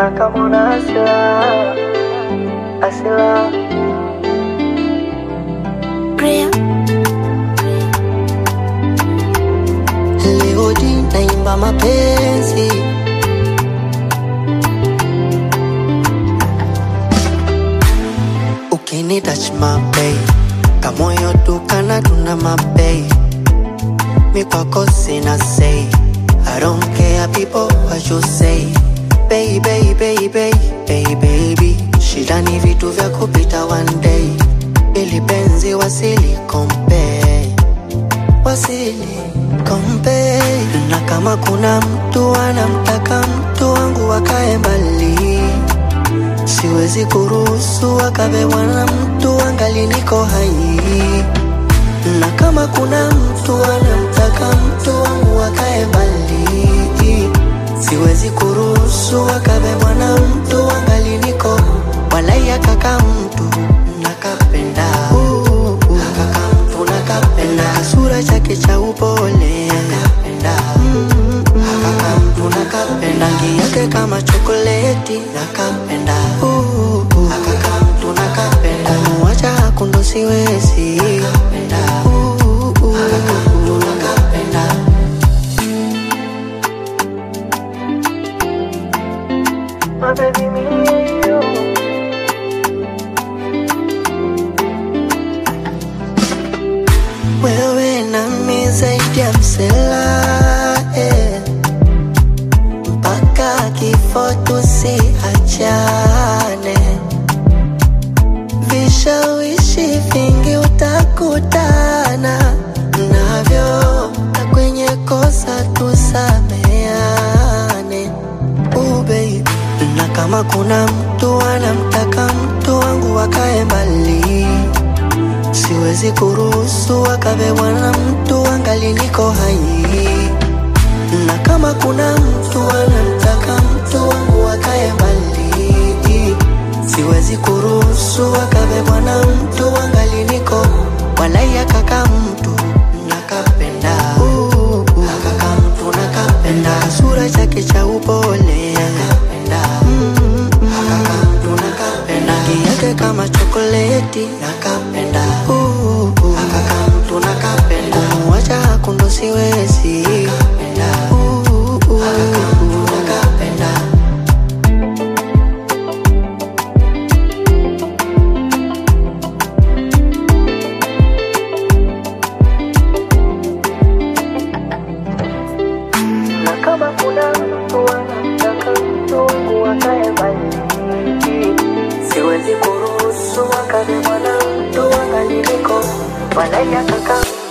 na kama una hasira hasira Leo hii naimba mapenzi Ukini touch my bay Kamoyo tukana tuna mabay Mi kwako sina say I don't care people what you say Baby, baby, baby, baby Shida ni vitu vya kupita one day Ili penzi wasili compare wasili kompe na kama kuna mtu anamtaka mtu wangu wakae mbali siwezi kuruhusu akabebwa na mtu angali niko hai na kama kuna mtu anamtaka mtu wangu wakae mbali siwezi kuruhusu akabebwa na mtu angali niko walai akaka mtu nakapenda uh, uh, akaka mtu nakapenda kasura chake cha upole nakapenda mm, mm, akaka mtu nakapenda rangi yake kama chokoleti nakapenda uh, uh, akaka mtu nakapenda kumuacha hakundo siwezi nakapenda uh, uh, akaka mtu nakapenda My baby, me and you. wewe nami zaidi ya msela eh. mpaka kifo tusiachane vishawishi vingi utakutana navyo na kwenye kosa tusameane uh, baby. na kama kuna mtu anamtaka mtu wangu wakae mbali siwezi kuruhusu akabebwa na mtu angali niko hai na kama kuna mtu anamtaka mtu wangu akae mbali siwezi kuruhusu akabebwa na mtu angali niko walai akaka mtu nakapenda uh, uh, akaka mtu nakapenda sura chake cha upole nakapenda mm, mm, akaka mtu nakapenda rangi yake kama chokoleti nakapenda uh, uh, akaka mtu nakapenda kumuacha hakundo siwezi nakapenda uh, uh, akaka mtu nakapenda na kama kuna mtu anamtaka mtu wangu wakae mbali siwezi kuruhusu akabebwa na mtu angali niko walai akaka